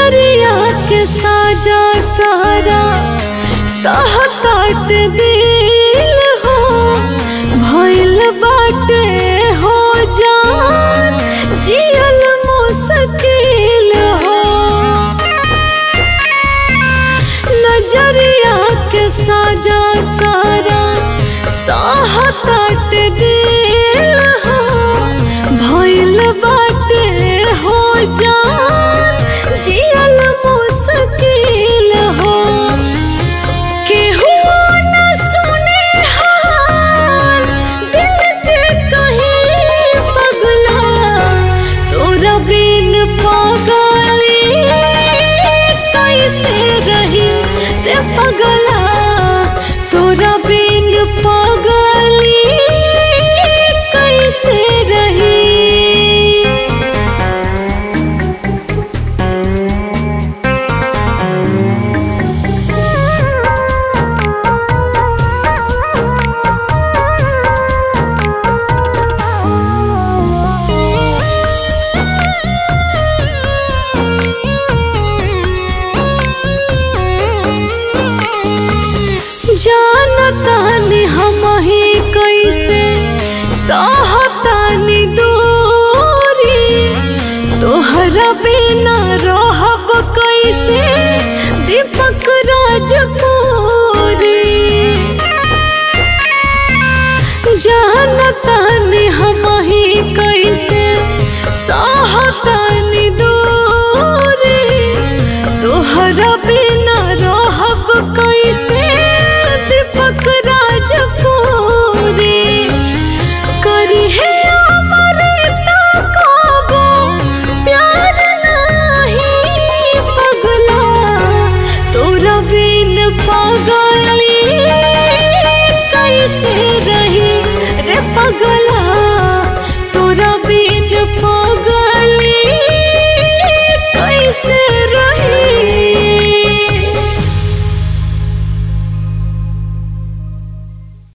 नजरिया के साजा सारा सहताट दिल हो भइल बाटे हो जान जियल मुश्किल हो नजरिया के साजा सारा सहताट दिल हो भइल बाटे हो जान जियल मुश्किल हो केहू न सुने हाल दिल के कहीं पगला तोरा बिन पागली कैसे रही रे पगला तोरा बिन पागली कैसे रही जानतानी हम ही कैसे सहतानी दूरी तोहरा बिना रहब कैसे दीपक राजपूरी जानतानी हम